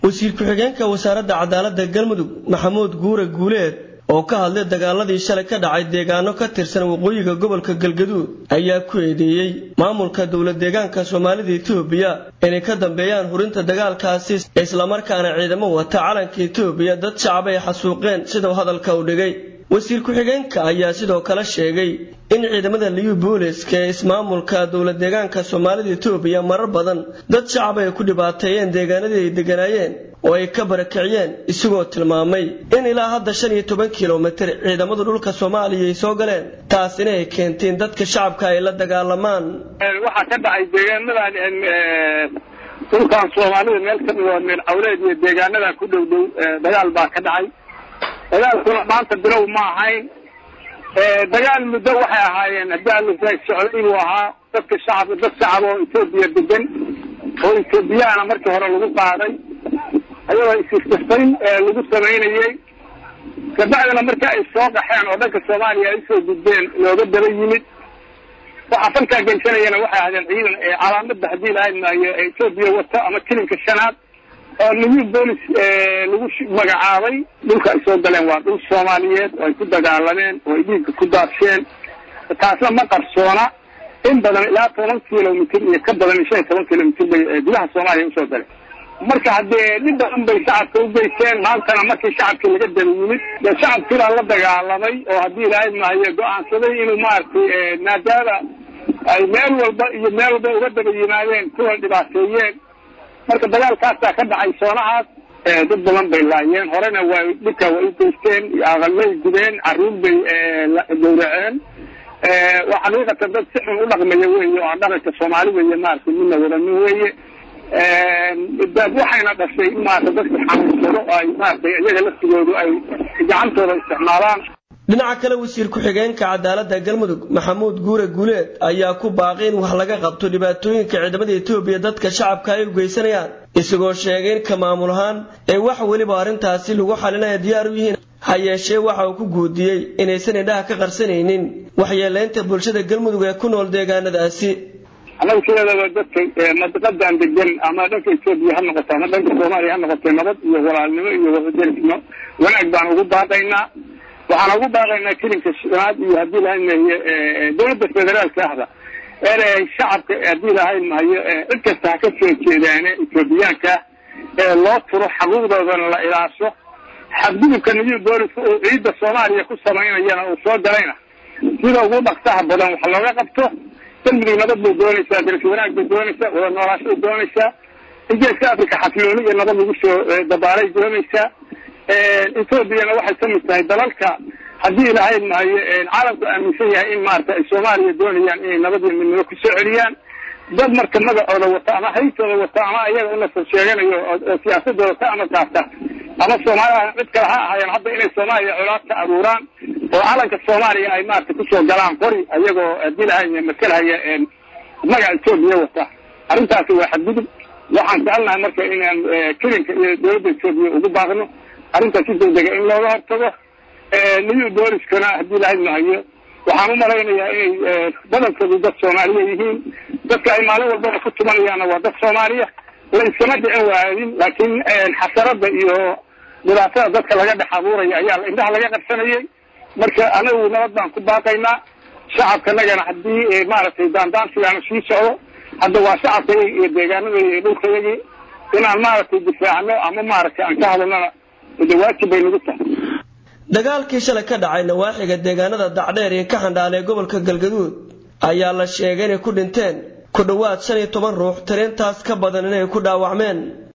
wasiir ku-xigeenka wasaaradda cadaaladda galmudug maxamuud guure guuleed oo ka hadlay dagaaladii shalay ka dhacay deegaano ka tirsan waqooyiga gobolka galgaduud ayaa ku eedeeyey maamulka dowlad deegaanka soomaalida etoobiya inay ka dambeeyaan hurinta dagaalkaasi islamarkaana ciidamo wata calanka etoobiya dad shacab ay xasuuqeen sidau hadalka u dhigay wasiir ku-xigeenka ayaa sidoo kale sheegay in ciidamada liyu booliska ee ismaamulka dowlad deegaanka soomaalida etoobiya marar badan dad shacab ay ku dhibaateeyeen deegaanadii ay deganaayeen oo ay ka barakiciyeen isagoo tilmaamay in ilaa hadda shan iyo toban kilomitir ciidamadu dhulka soomaaliya ay soo galeen taasina ay keenteen dadka shacabka ay la dagaalamaan waxaa ka dhacay deegaanadan dhulkan soomaalida meel ka mid oo meel cawleed iyo deegaanada ku dhow dhow dagaal baa ka dhacay dagaalkuna maanta bilow ma ahayn dagaal muddo waxay ahaayeen haddii alasa socday inuu ahaa dadka shacab dad shacab oo etoobiya degan oo etoobiyaana markii hore lagu qaaday ayadoo isisirtayn lagu samaynayey kabacdina markii ay soo qaxeen oo dhanka soomaaliya ay usoo gudbeen looga daba yimid waxaa falkaa geysanayana waxay ahdeen ciidan calaamadda haddii lahayn maayo etoobiya wato ama kilinka shanaad oo new bolis lagu magacaabay dhulka ay soo galeen waa dhul soomaaliyeed oo ay ku dagaalameen oo ay dhiigga ku daadsheen taasna ma qarsoona in badan ilaa toban kilomitr iyo ka badan shan iyo toban kilomitr bay gudaha soomaaliya usoo galeen marka haddee dhib badan bay shacabka u geysteen maantana markii shacabkii laga daba yimid dee shacabkiibaa la dagaalamay oo haddii ilaahay maayo go-aansaday inuu maaragtay maadaama ay meel walba iyo meel walba uga daba yimaadeen kuwan dhibaateeyeen marka dagaalkaasaa ka dhacay soonahaas dad badan bay laayeen horena waa dhibka way u geysteen aqalbay gubeen carruur bay gawraceen waa xaqiiqatan dad si xun u dhaqmaya weeye oo aan dhaqanka soomaalida iyo maaragtay midna wadanin weeye waxayna dhashay in maarata dadka xanuunsado ay maaragtay iyaga laftigoodu ay gacantooda isticmaalaan dhinaca kale wasiir ku-xigeenka cadaaladda galmudug maxamuud guure guuleed ayaa ku baaqay in wax laga qabto dhibaatooyinka ciidamada etoobiya dadka shacabka ay u geysanayaan isagoo sheegay in ka maamul ahaan ee wax weliba arrintaasi lagu xalinaya diyaar u yihiin ha yeeshee waxa uu ku guudiyey inaysan indhaha ka qarsanaynin waxyeelaynta bulshada galmudug ee ku nool deegaanadaasi annaga sideedaba dadka madiqadan degan ama dhanka etoobiya ha noqoto ama dhanka soomaaliya ha noqotee nabad iyo walaalnimo iyo wadaderisnimo wanaag baan ugu baaqaynaa waxaan ugu baaqaynaa kilinka shanaad iyo haddii lahayn mahayo dowladda federaalka ahda ee shacabka haddii lahayn mahayo cid kasta ha ka soo jeedaane etoobiyaanka ee loo turo xaquuqdoodana la ilaasho xadgudubka new booliska uu ciidda soomaaliya ku samaynayana uu soo galayna sida ugu dhaqsaha badan wax looga qabto galmudug nabad bay doonaysaa daras wanaag bay doonaysaa wada noolaasho bay doonaysaa in geeska africa xasilooni iyo nabad lagu soo dabaalay doonaysaa etoobiyana waxay ka mid tahay dalalka haddii ilahayn maayo caalamku aaminsan yahay in maarata ay soomaaliya doonayaan inay nabad iyo midnimo kusoo celiyaan dad marka magacooda wata ama haytooda wata ama ayaga unasab sheeganayo oo siyaasadooda ka amar qaata ama soomaaliya cid kale ha ahaayeen hadda inay soomaaliya colaad ka abuuraan oo calanka soomaaliya ay maarata kusoo galaan qori ayagoo haddii lahayn masalhaya magaca etoobiya wata arrintaasi waa xadgudub waxaan jecelnahay marka inaan kilinka iyo dowladda etoobiya ugu baaqno arrintaas si degdega in looga hortago new booliskana haddii lahayn mahayo waxaan u malaynayaa inay badankoodu dad soomaaliya yihiin dadka ay maalin walbaba ku tumanayaanna waa dad soomaaliya la iskama dhicin waayin laakiin xasarada iyo dhibaatada dadka laga dhex abuuraya ayaa indhaha laga qarsanayay marka anagu nabad baan ku baaqaynaa shacabkanagana haddii maaragtay daandaansigaana sii socdo hadda waa shacabka iyo deegaanadayda iyo dhulkayagii inaan maaragtay difaacno ama maaragtay aan ka hadalnana de waajib bay nagu tahay dagaalkii shalay ka dhacay nawaaxiga deegaanada dacdheer iyo ka xandhaal ee gobolka galgaduud ayaa la sheegay inay ku dhinteen ku dhowaad shan iyo toban ruux tiriintaas ka badan inay ku dhaawacmeen